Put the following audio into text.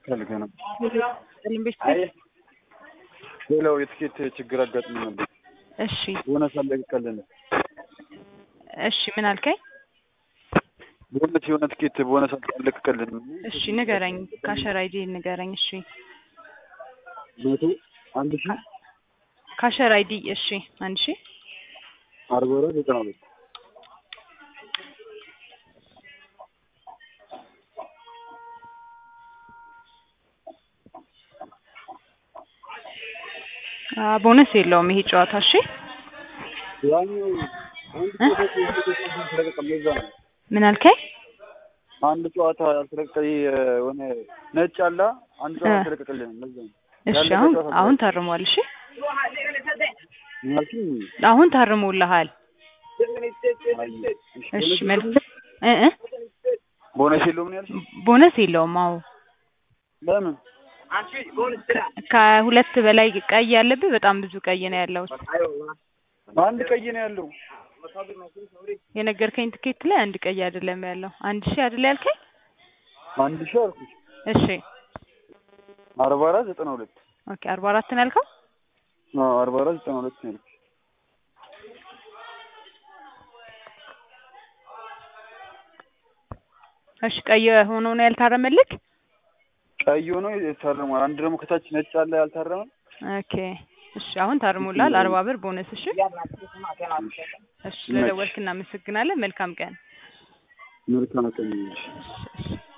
ፈልገ ነው። ኢንቨስት ሌላው የትኬት ችግር አጋጥሞ ነበር። እሺ ቦነስ አለቀቀልን። እሺ ምን አልከኝ? ቦነስ የሆነ ትኬት ቦነስ አለቀቀልን። እሺ ንገረኝ፣ ካሸር አይዲ ንገረኝ። እሺ መቶ አንድ ሺህ ካሸር አይዲ እሺ አንድ ሺ አርባ አራት ዘጠና ሁለት አ ቦነስ የለውም ይሄ ጨዋታ። እሺ ያኛው አንድ ጨዋታ ያልተለቀቀም ለዛ ነው። ምን አልከኝ? አንድ ጨዋታ ያልተለቀቀ የሆነ ነጭ አላ አንድ ጨዋታ እ ያልተለቀቀልን ለዛ ነው። እሺ ያለፈ አሁን ጨዋታ አሁን ታርሟል። እሺ ምን አልሽኝ? አሁን ታርሞልሃል። አይ፣ እሺ መልስ እ እ ቦነስ የለውም ነው ያልሽኝ? ቦነስ የለውም። አዎ ለምን? ከ- ከሁለት በላይ ቀይ ያለብህ በጣም ብዙ ቀይ ነው ያለው። አንድ ቀይ ነው ያለው። የነገርከኝ ትኬት ላይ አንድ ቀይ አይደለም ያለው። አንድ ሺህ አይደል ያልከኝ? አንድ ሺህ አልኩሽ። እሺ አርባ አራት ዘጠና ሁለት ኦኬ አርባ አራት ነው ያልከው? አዎ አርባ አራት ዘጠና ሁለት ነው ያልኩሽ። እሺ ቀይ ሆኖ ነው ያልታረመልክ? ቀይ ሆኖ ታርሟል። አንድ ደግሞ ከታች ነጭ አለ ያልታረመ። ኦኬ እሺ አሁን ታርሞልሃል። አርባ ብር ቦነስ። እሺ እሺ ስለደወልክ እናመሰግናለን። መልካም ቀን። መልካም ቀን ይሁንልሽ። እሺ እሺ